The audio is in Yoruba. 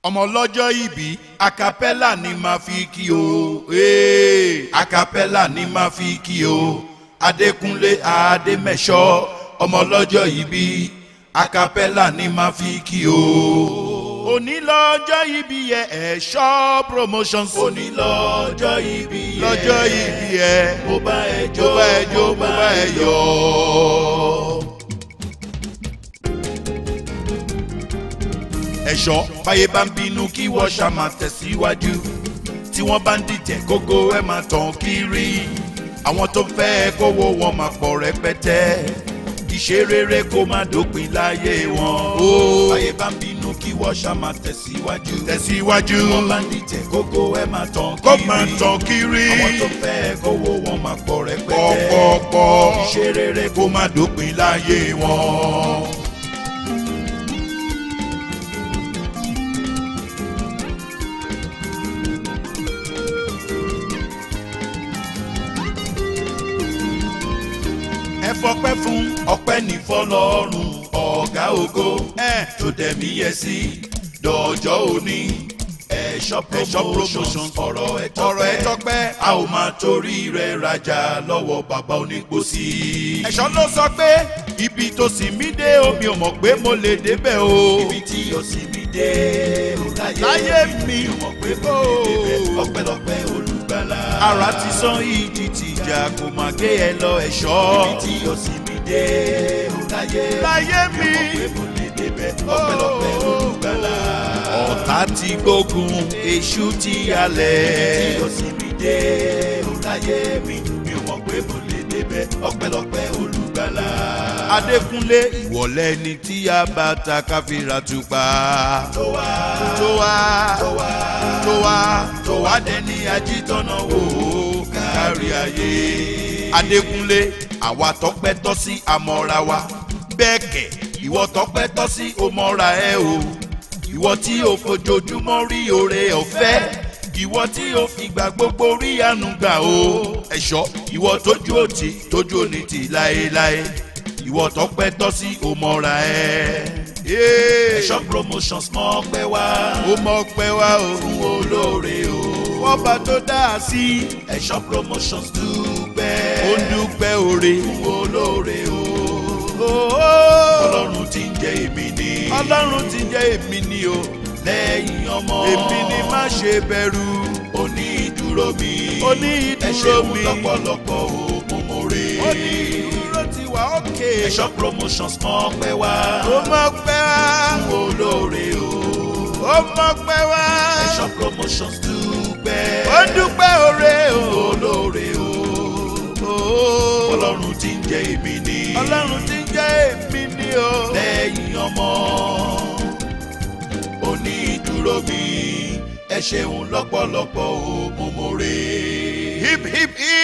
ọmọ lọ́jọ́ ìbí acapella ni máa fi kí o ee acapella ni máa fi kí o adékúnlé adémẹ́ṣọ́ ọmọ lọ́jọ́ ìbí acapella ni máa fi kí o. òní lọ́jọ́ ìbí yẹ ẹ̀ṣọ́ promotions. òní lọ́jọ́ ìbí yẹ lọ́jọ́ ìbí yẹ mo bá ẹ jó mo bá ẹ jó mo bá ẹ yọ̀. ẹ̀ṣọ́ báyé bá ń bínú kí wọ́n ṣá máa tẹ̀síwájú tí wọ́n bá ń dìtẹ̀ gógó ẹ̀ máa tàn kiri àwọn tó fẹ́ kówó wọn máa pọ̀ rẹpẹtẹ ìṣe rere kó má dópin láyé wọn. báyé bá ń bínú kí wọ́n ṣá máa tẹ̀síwájú tẹ̀síwájú tí wọ́n bá ń dìtẹ̀ gógó ẹ̀ máa tàn kiri kó máa tàn kiri àwọn tó fẹ́ kówó wọn máa pọ̀ rẹpẹtẹ pọ̀pọ̀pọ̀ ìṣe rere kó má dópin láyé wọn. ẹ fọpẹ́ fún ọpẹ́ ní fọ́lọ́run ọ̀gá ògo tó dẹ̀mí yẹ sí dọ̀jọ́ òní ẹ̀ṣọ́ promotion ọ̀rọ̀ ẹ̀ tọ́pẹ́ a ò máa torí rẹ̀ rajà lọ́wọ́ bàbá onípòsí. ẹ̀ṣọ́ ló sọ pé ibi tó sì mí dé omi ò mọ̀ pé mo lè débẹ̀ o. ibi tí o sì mí dé o láyé mi ò mọ̀ pé mo lè débẹ̀ ọpẹ́lọpẹ́ olùgbàlà. ara ti sán ìdí tìjà kò má gé ẹ lọ ẹ̀ṣọ́. ibi tí o sì mí dé o láyé láyé mi ò mọ̀ pé mo lè débẹ̀ ọpẹ́lọpẹ́ olùgbàlà. ọ̀tá ti gbógun èṣù ti halẹ̀. ibi tí o sì mí dé o láyé mi mi ò mọ̀ pé mo lè débẹ̀ ọpẹ́lọpẹ́ olùgbàlà. adékúnlé ìwọ̀lẹ́ ni tí a bá ta káfíńrà tupa. tó wá tó wá tó wá tó wá tó wá dẹni ajítọ́nà wò ó kárí ayé. adékúnlé àwa tọpẹ́ tọ́ sí amọ́ra wa bẹ́ẹ̀ kẹ̀ ìwọ tọpẹ́ tọ́ sí omọ́ra ẹ o ìwọ tí o fojoojúmọ́ rí oore ọ̀fẹ́ ìwọ tí o fìgbà gbogbo rí àánú gbà o ẹ̀ṣọ́ ìwọ tójú òtí tójú òní tì láéláé ìwọ tọpẹ́ tọ́ sí omọ́ra ẹ. ẹ̀ṣọ́ promotions mọ́ pẹ́ wá ó mọ́ pẹ́ wá o fún olóore o wọ́n bá tó dá a sí ẹ̀ṣọ́ promotions dúpẹ́ ó dúpẹ́ oore fún olóore o ọlọ́run ti ń jẹ́ èmi ni ọlọ́run ti ń jẹ́ èmi ni o lẹ́yìn ọmọ èmi ni má ṣe bẹ̀rù oní ìdúró mi oní ìdúró mi ẹ ṣeun lọ́pọ̀lọpọ̀ o mo mọ̀re oní ìdúró ti wà ókè ẹ̀ṣọ́ promotions mọ́ pẹ́ wá ó mọ́ pẹ́ wá fún olóore o ó mọ́ pẹ́ wá ẹ̀ṣọ́ promotions dúpẹ́ ó dúpẹ́ oore o olóore o ọlọ́run ti ń jẹ́ èmi ni ọlọ́run ti ń jẹ́ èmi ni o lẹ́yìn ọmọ oní ìdúró mi ẹ ṣeun lọ́pọ̀lọpọ̀ o mo mọ̀re. hip hip hip.